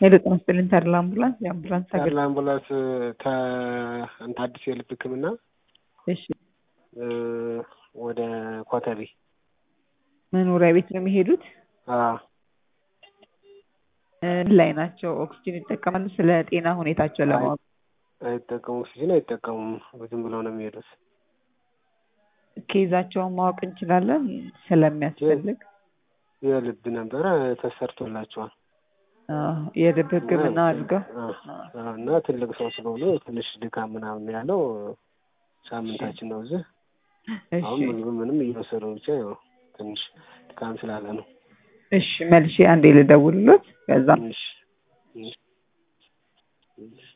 ሄሎ ጤና ይስጥልኝ ተድላ አምቡላንስ የአምቡላንስ አገልግሎት ተድላ አምቡላንስ ከእንትን አዲስ የልብ ሕክምና እሺ ወደ ኮተቤ መኖሪያ ቤት ነው የሚሄዱት አዎ ምን ላይ ናቸው ኦክስጅን ይጠቀማሉ ስለ ጤና ሁኔታቸው ለማወቅ አይጠቀሙም ኦክሲጅን አይጠቀሙም ዝም ብለው ነው የሚሄዱት ኬዛቸውን ማወቅ እንችላለን ስለሚያስፈልግ የልብ ነበረ ተሰርቶላቸዋል አዎ የልብ ሕክምና አድርገው እና ትልቅ ሰው ስለሆኑ ትንሽ ድካም ምናምን ያለው ሳምንታችን ነው እዚህ አሁን ምግብ ምንም እየወሰዱ ብቻ ያው ትንሽ ድካም ስላለ ነው እሺ መልሼ አንዴ ልደውልሎት ከዛ እሺ እሺ